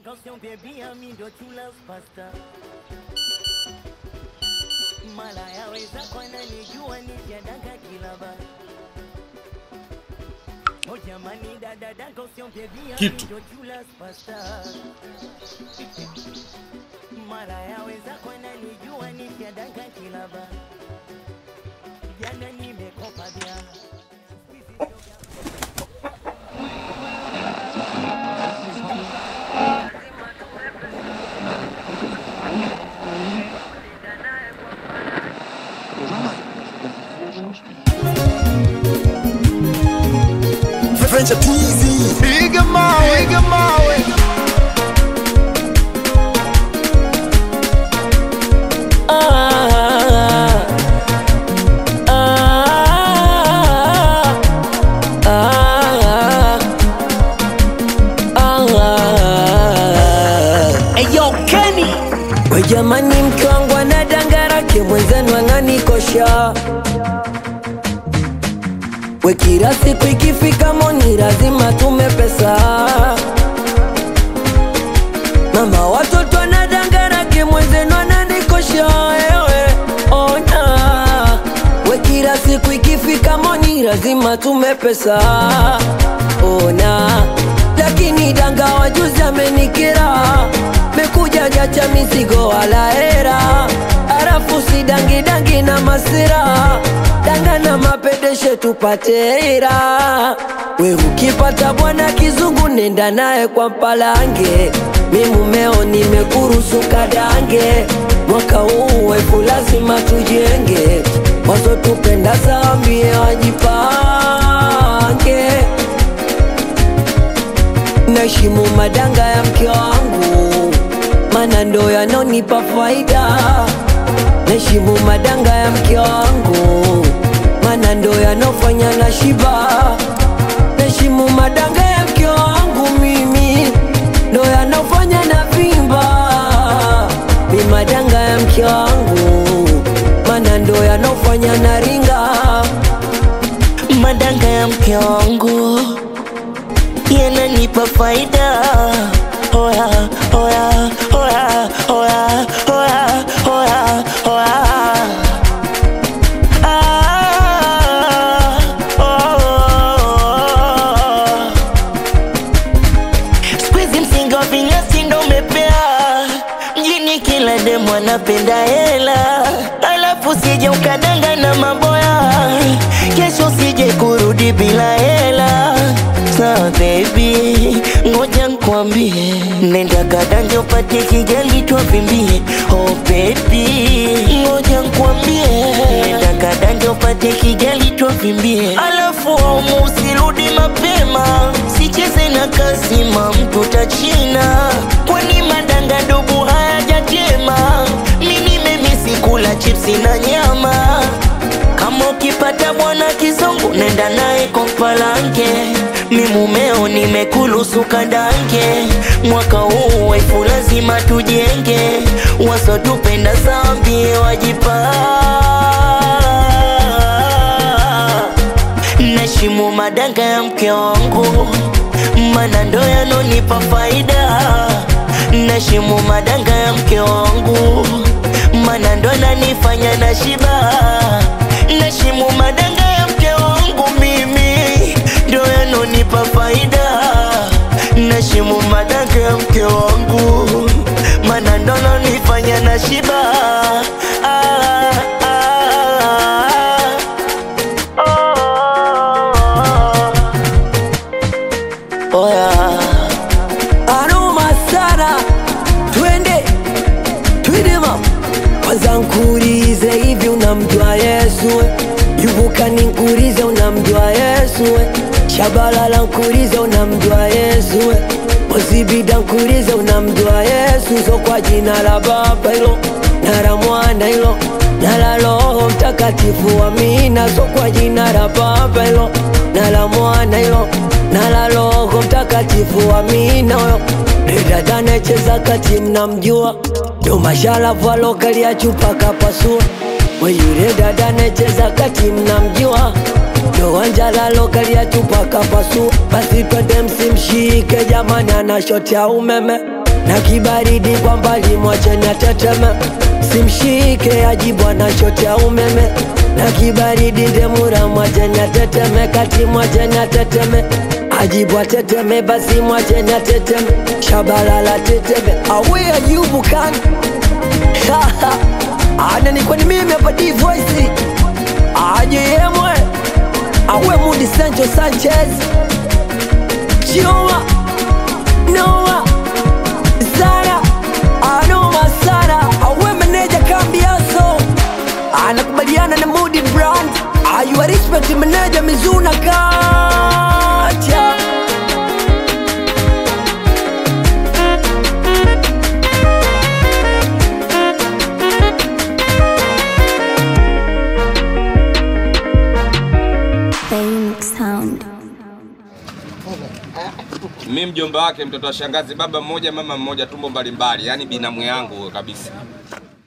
Attention baby, ami ndo true love pasta. Mala yaweza kwa nanijua nikiadanga kilaba. Oh jamani dada dada attention baby, ami Kitu. ndo true love pasta. Mara yaweza kwa nanijua nikiadanga kilaba. Jana nimekopa vya. French Peasy. Piga mawe, piga mawe. Eyo Kenny We jamani, mke wangu ana dangarake mwenzenu ang'anikosha. We kila siku ikifika moni lazima tume pesa. Mama watoto ana dangarake mwenzenu ananikosha. Ewe ona, we kila siku ikifika moni lazima tume pesa. Ona, lakini danga wajuzi amenikera mekuja jacha mizigo wala hera, arafu si dangi dangi na masira, danga na mapedeshe tupate hera. We ukipata bwana kizungu nenda naye kwa mpalange, mi mumeo nimekuruhusu kadange, mwaka huu wefu lazima tujenge, wazo tupenda zambie wajipange naheshimu madanga ya mke wangu, mana ndo yanonipa faida. Naheshimu madanga ya mke wangu, mana ndo yanofanya na shiba. Naheshimu madanga ya mke wangu, mimi ndo yanofanya na vimba. Mi madanga ya mke wangu, mana ndo yanofanya na ringa. madanga ya mke wangu yananipa faida. Oya, oya, oya, oya, oya, oya, oya. Ah, oh. Siku hizi msingi wa vinyasi ndo umepea mjini, kila demu anapenda hela, alafu sije ukadanga na maboya, kesho usije kurudi bila hela. Sawa baby, ngoja nkwambie, nenda kadange upate kigali twavimbie. Oh baby, ngoja nkwambie, nenda kadange upate kigali twavimbie, alafu aumu usirudi mapema, sicheze na kasima mtu tachina, kwani madanga dubu hayajatema. Mimi nimemisi kula chipsi na nyama kama ukipata bwana kizungu nenda naye kwa mpalanke, mi mumeo nimekulusu kadange, mwaka huu wefu lazima tujenge, wasotupenda zambi wajipa Nashimu madanga ya mke wangu, mana ndo yanonipa faida. Nashimu madanga ya mke wangu, mana ndo nanifanya na shiba. Nashimu madanga ya mke wangu, mimi ndo yanonipa faida. Nashimu madanga ya mke wangu, mana ndo nanifanya na shiba. Ah, ah, ah. Oya. Aroma sana, twende twende ma kwanza nkurize hivi, unamjua Yesu we? Yuvuka ninkurize, unamjua Yesu we? Shabalala nkurize, unamjua Yesu we? Ozibida nkurize, unamjua Yesu so kwa jina la Baba hilo na la Mwana hilo na la Roho Mtakatifu, amina. So kwa jina la Baba hilo na la Mwana hilo na la Roho Mtakatifu, amina. Huyo dada anayecheza kati, mnamjua ndo masharafu alokalia chupa kapasua. We yule dada anayecheza kati, mnamjua ndo wanjala alokalia chupa kapasua. Basi twende msimshike jamani, ana shoti ya umeme na kibaridi kwa mbali mwache na teteme simshike ajibu anachotea umeme na kibaridi ndemura mwache na teteme kati mwache na teteme ajibu ateteme basi mwache na teteme shabalala teteme awe ajibu kani ana ni kwani mimi hapa D voice aje yemwe awe Mudi Sancho Sanchez Chioma Noah Sara Anoma Sara awe meneja Kambiaso anakubaliana na Mudi Brand ayua respect meneja Mizuna Kacha Phoenix Sound. mi mjomba wake mtoto wa shangazi baba mmoja mama mmoja tumbo mbalimbali yani binamu yangu huyo kabisa